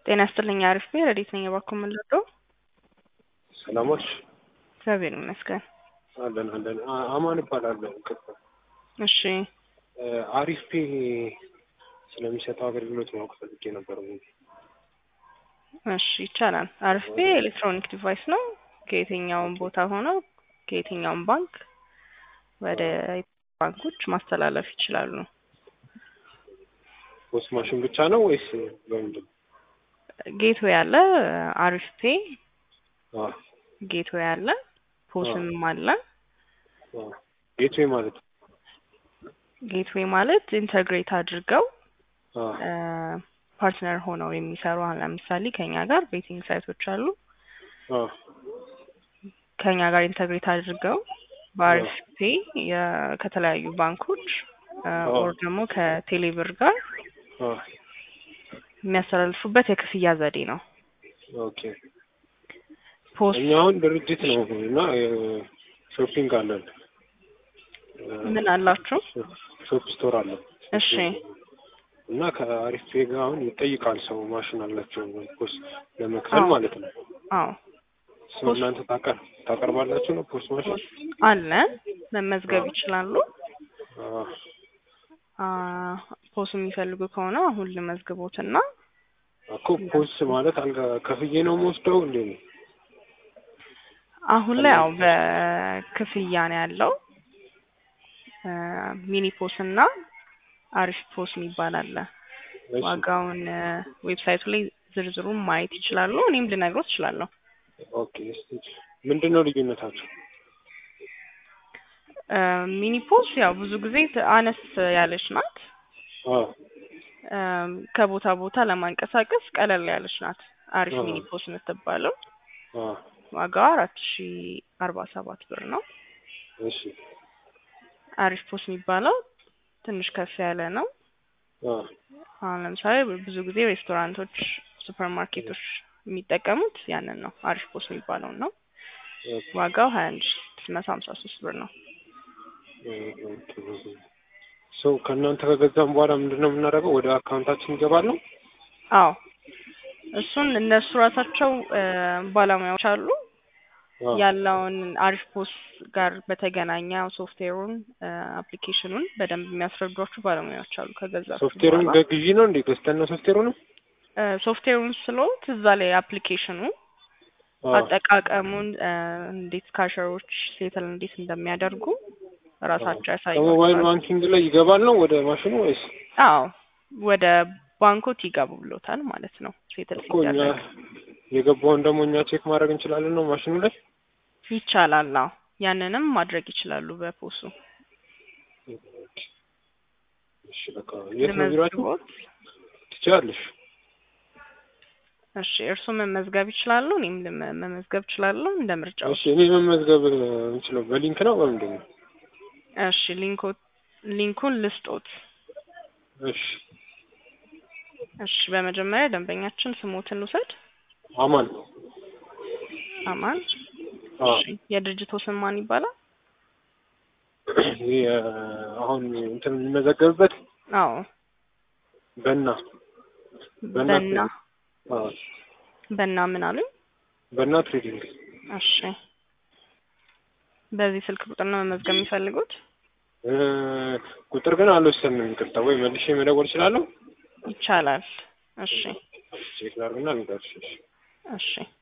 ጤና ይስጥልኝ። አሪፍ ቤ ረዲት ነኝ። እባክዎ ምን ልርዳው? ሰላሞች እግዚአብሔር ይመስገን። አለን አለን። አ- አማን እባላለሁ። ቅርብ እሺ አሪፍ ፔ ስለሚሰጠው አገልግሎት ማወቅ ፈልጌ ነበር። እሺ ይቻላል። አሪፍ ቤ ኤሌክትሮኒክ ዲቫይስ ነው። ከየትኛውም ቦታ ሆነው ከየትኛውም ባንክ ወደ ባንኮች ማስተላለፍ ይችላሉ። ፖስት ማሽን ብቻ ነው ወይስ በምንድን ነው? ጌትዌይ አለ፣ አሪፍ ፔ አ ጌትዌይ አለ፣ ፖስም አለ። አ ጌትዌይ ማለት ነው። ጌትዌይ ማለት ኢንተግሬት አድርገው አ ፓርትነር ሆነው የሚሰሩ አሁን ለምሳሌ ከኛ ጋር ቤቲንግ ሳይቶች አሉ። አ ከኛ ጋር ኢንተግሬት አድርገው በአሪፍ ፔ የ- ከተለያዩ ባንኮች ኦር ደግሞ ከቴሌብር ጋር አ የሚያስተላልፉበት የክፍያ ዘዴ ነው። ኦኬ። ፖስት እኛ አሁን ድርጅት ነው እና ሾፒንግ አለን። ምን አላችሁ? ሾፕ ስቶር አለን እሺ እና ከአሪፍ ፔ ጋር አሁን ይጠይቃል ሰው ማሽን አላቸው ፖስት ለመክፈል አዎ። ማለት ነው። አዎ ሰው እናንተ ታቀር ታቀርባላችሁ ነው ፖስት ማሽን? አለ መመዝገብ ይችላሉ። አ አ ፖስ የሚፈልጉ ከሆነ አሁን ልመዝግቦትና እኮ ፖስት ማለት አልጋ ከፍዬ ነው የምወስደው እንዴ ነው? አሁን ላይ ያው በክፍያ ነው ያለው። አ ሚኒ ፖስ እና አሪፍ ፖስ የሚባል አለ። እሺ ዋጋውን ዌብሳይቱ ላይ ዝርዝሩን ማየት ይችላሉ። እኔም ልነግሮት እችላለሁ። ኦኬ። እስቲ ምንድን ነው ልዩነታቸው? አ ሚኒ ፖስ ያው ብዙ ጊዜ ት- አነስ ያለች ናት። አ አም፣ ከቦታ ቦታ ለማንቀሳቀስ ቀለል ያለች ናት። አሪፍ አዎ። ሚኒ ፖስ የምትባለው አ ዋጋዋ አራት ሺ አርባ ሰባት ብር ነው። እሺ አሪፍ ፖስ የሚባለው ትንሽ ከፍ ያለ ነው። አ አሁን ለምሳሌ ብዙ ጊዜ ሬስቶራንቶች፣ ሱፐር ማርኬቶች የሚጠቀሙት ያንን ነው። አሪፍ ፖስ የሚባለውን ነው። ኦኬ ዋጋው ሀያ አንድ ሺ ስድስት መቶ ሀምሳ ሶስት ብር ነው። ሰው ከእናንተ ከገዛም በኋላ ምንድን ነው የምናደርገው? ወደ አካውንታችን ይገባል ነው? አዎ እሱን እነሱ ራሳቸው አ፣ ባለሙያዎች አሉ አ ያለውን አሪፍ ፖስ ጋር በተገናኘ ሶፍትዌሩን አፕሊኬሽኑን በደንብ የሚያስረዷችሁ ባለሙያዎች አሉ። ከገዛችሁ ሶፍትዌሩን በኋላ በግዢ ነው እንዴ? ገዝተን ነው ሶፍትዌሩንም? አ፣ ሶፍትዌሩን ስሎት እዛ ላይ አፕሊኬሽኑ አ አጠቃቀሙን አ፣ እንዴት ካሸሮች ሴትል እንዴት እንደሚያደርጉ ራሳቸው ከሞባይል ያሳያቸዋል። ባንኪንግ ላይ ይገባል ነው ወደ ማሽኑ ወይስ? አዎ ወደ ባንኮት ይገቡ ብሎታል ማለት ነው። ሴትል እኮ እኛ ሲደረግ የገባውን ደግሞ እኛ ቼክ ማድረግ እንችላለን ነው ማሽኑ ላይ? ይቻላል። አዎ ያንንም ማድረግ ይችላሉ በፖሱ እሺ በቃ የት ነው ቢሯችሁ? ልመዝግቦት። ትችላለሽ። እሺ እርሱ መመዝገብ ይችላሉ፣ እኔም ልመ- መመዝገብ እችላለሁ እንደ ምርጫው። እሺ እኔ መመዝገብ የምችለው በሊንክ ነው በምንድን ነው? እሺ ሊንኮ ሊንኩን ልስጦት። እሺ እሺ በመጀመሪያ ደንበኛችን ስሞትን ልውሰድ። አማን አማን። አ እሺ የድርጅቱ ስም ማን ይባላል? ይሄ አሁን እንትን የሚመዘገብበት አዎ በና በና በና አ በና ምን አሉኝ? በና ትሬዲንግ እሺ በዚህ ስልክ ቁጥር ነው መመዝገብ የሚፈልጉት? እ ቁጥር ግን አልወሰንም። ይቅርታ ወይ መልሼ መደወል እችላለሁ? ይቻላል። እሺ ቼክ ላድርግና ልንገርሽ። እሺ እሺ